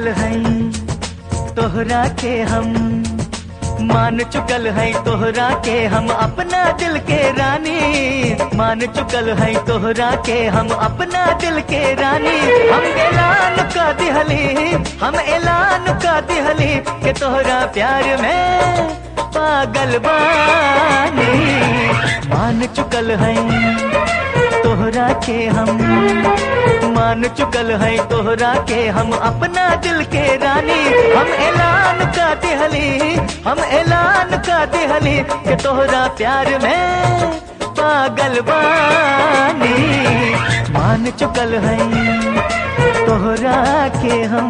चुकल हैं तोहरा के हम मान चुकल है तोहरा के हम अपना दिल के रानी मान चुकल है तोहरा के हम अपना दिल के रानी हम ऐलान का दिहली हम ऐलान का दिहली के तोहरा प्यार में पागल बानी मान चुकल है तोहरा के हम मान चुकल है तोहरा के हम अपना दिल के रानी हम ऐलान का दिहली हम ऐलान का दिहली के तोहरा प्यार में पागल बानी मान चुकल है तोहरा के हम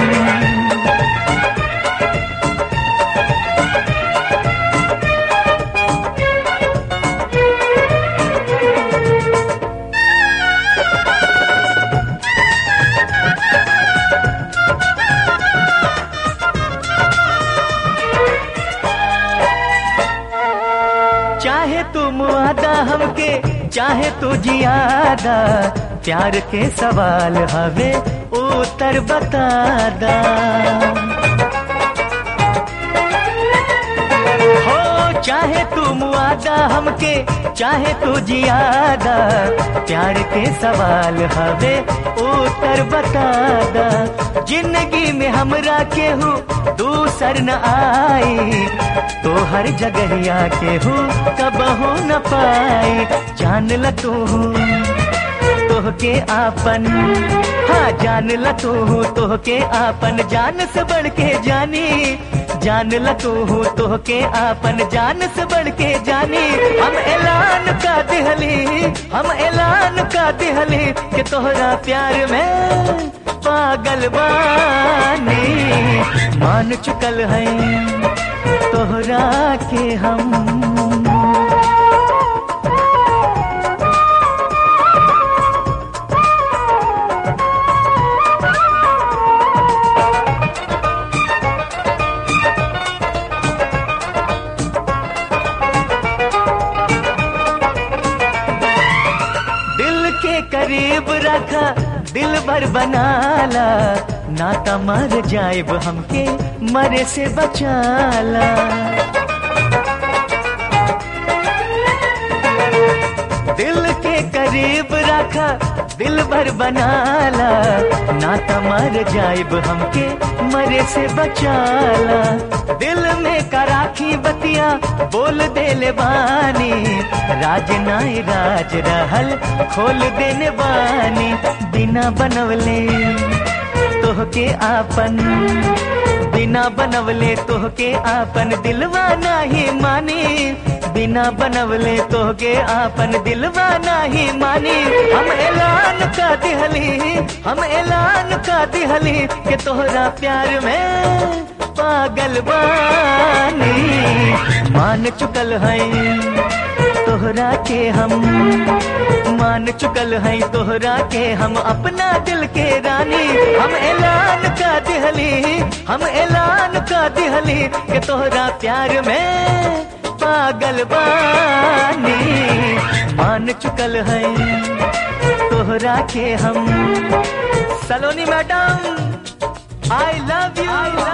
चाहे तू मुआदा हमके चाहे तू जियादा प्यार के सवाल हवे उत्तर बतादा हो चाहे तू मुआदा हमके चाहे तू जियादा प्यार के सवाल हवे उत्तर बतादा जिंदगी में हमरा के हूँ दूसर न आई तो हर जगहिया के हूँ कबहू न पाई जान ल तू तोह के आपन हाँ जान ल तू तोह के आपन जान से बढ़ के जानी जान ल तू तोह के आपन जान से बढ़ के जानी हम ऐलान का दिहली हम ऐलान का दिहली कि तोहरा प्यार में पागल बानी मान चुकल है तोहरा के हम दिल के करीब रखा दिल भर बनाला नाता मर जाएब हमके मरे से बचाला दिल के करीब रखा दिल भर बनाला नाता मर जाएब हमके मरे से बचाला दिल में कराखी बतिया बोल देले बानी राज नाई राज रहल खोल देने बानी बिना बनवले तोह के आपन बिना बनवले तोह के आपन दिलवा नाही मानी बिना बनवले तोह के आपन दिलवा नाही मानी हम ऐलान का दिहली हम ऐलान का दिहली के तोहरा प्यार में पागल बानी मान चुकल है तोहरा के हम मान चुकल है तोहरा के हम अपना दिल के रानी हम ऐलान का दिहली हम ऐलान का दिहली के तोहरा प्यार में पागल बानी मान चुकल है तोहरा के हम Saloni madam I love you